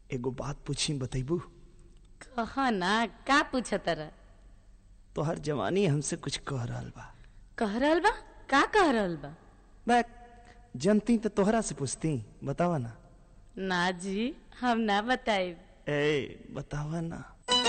एगो बात पूछी बतैबू कह ना का पूछत रह तोहर जवानी हमसे कुछ कह रहल बा कह रहल बा का कह रहल बा मैं जनती तो तोहरा से पूछती बतावा ना ना जी हम ना बताइब ए बतावा ना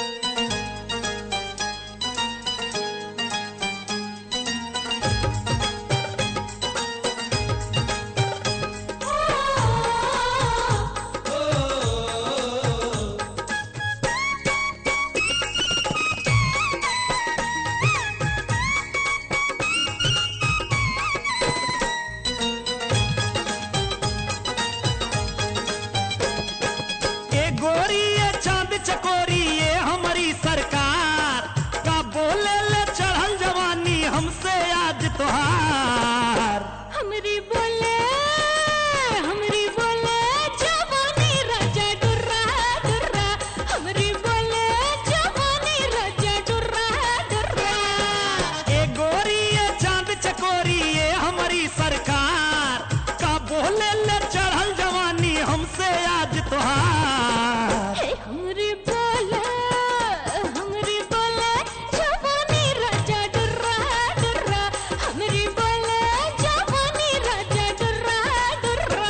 ए गोरी ये चांद चकोरी ये हमारी सरकार का बोले ले चढ़ल जवानी हमसे आज तोहार हमरी बोले हमरी बोले जवानी राजा डुर्रा डुर्रा हमरी बोले जवानी राजा डुर्रा डुर्रा ए गोरी ये चांद चकोरी ये हमारी सरकार का बोले ले चढ़ल जवानी हमसे आज तोहार हे हमरी बोले हमरी बोले जवानी राजा डुर्रा डुर्रा हमरी बोले जवानी राजा डुर्रा डुर्रा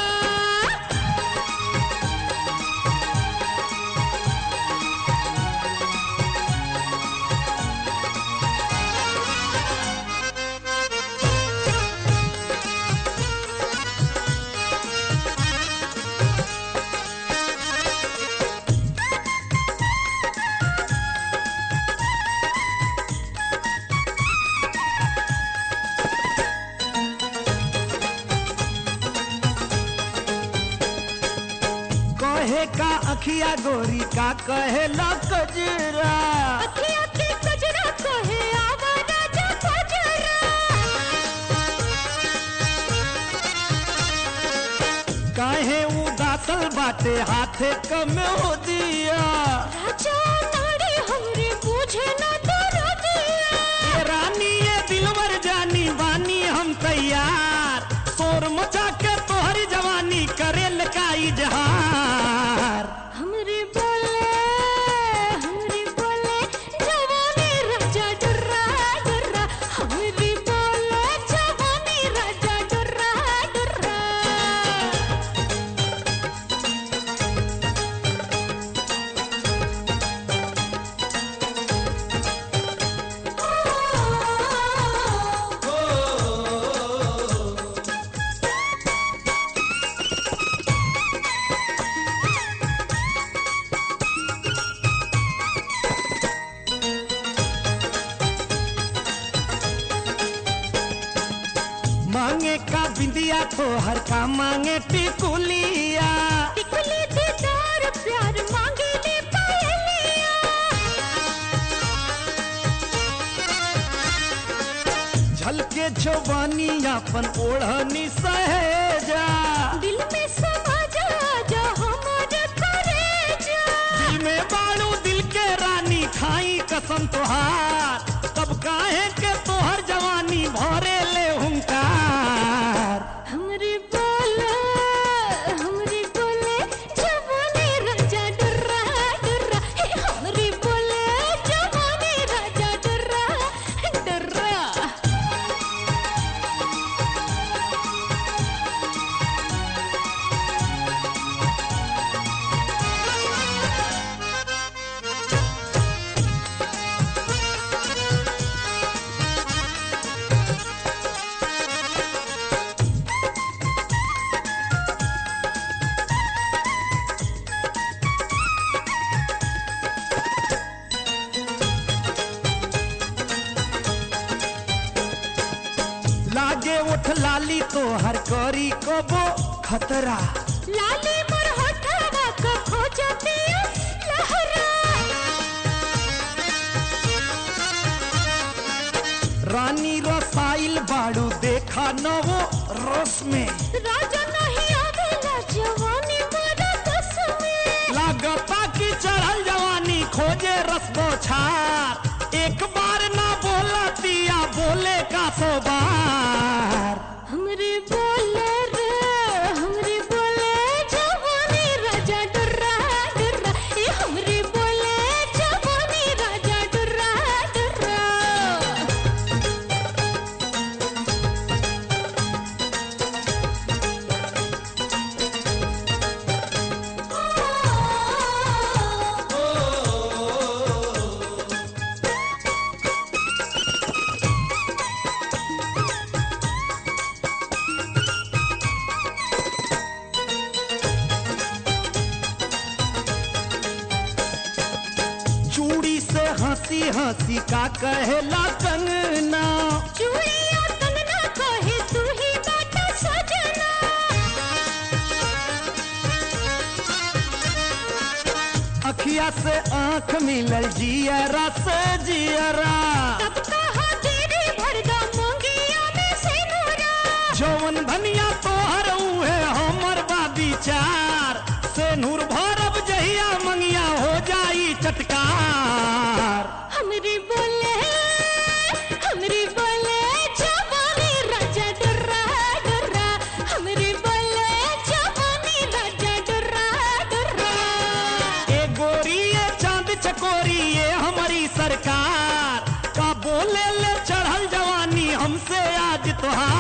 कहे का अखिया गोरी का कहे ला कजरा अखियाँ के कजरा कहे आवा राजा फजरा काहे उदासल बाटे हाथे कम हो दिया राजा नाड़ी हमरे बूझे ना तोरा दिया ये रानी ये दिलवर जानी बानी हम तैयार शोर मचा के तोहरी जवानी करे का इजहार हमरे बोले हमरे बोले जवानी राजा डुर्रा डुर्रा हमरे बोले जवानी राजा डुर्रा डुर्रा मांगे का बिंदिया तो हर का मांगे टिकुलिया टिकली दीदार प्यार मांगे ले पायलिया झलके जवानी अपन ओढ़नी सहेजा दिल में समा जा जा हमारे करेजा दिल में बाड़ू दिल के रानी खाई कसम तोहार तब काहे के तोहर जवानी भरे ले हुंकार हमरे बोले हमरे बोले जवानी राजा डुर्रा डुर्रा हे हमरे बोले जवानी राजा डुर्रा डुर्रा लागे उठ लाली तोहर करी कबो खतरा लाली मोर होठवा को खोजती लहरा रानी रसाइल बाड़ू देखा नवो रस में राजा नहीं आवेला जवानी मोरा बस में लागता की चढ़ल जवानी खोजे रस छार एक बार ना बोला दिया बोले का सो बार हमरे बोले रे हमरे बोले जवानी राजा डुर्रा डुर्रा हंसी हंसी का कहेला कंगना चूड़िया कंगना कहे तू ही बाटा सजना अखिया से आंख मिलल जियरा से जियरा तब कहा तेरे भरदा मोंगिया में से नूरा जौन धनिया तोहर उहे हमर बा विचार से नूर भरब जहिया मंगिया हो जाई चटकार हमरी बोले हमरी बोले जवानी राजा डुर्रा डुर्रा हमरी बोले जवानी राजा डुर्रा डुर्रा ए गोरी ये चांद चकोरी ये हमारी सरकार का बोले ले चढ़ल जवानी हमसे आज तोहार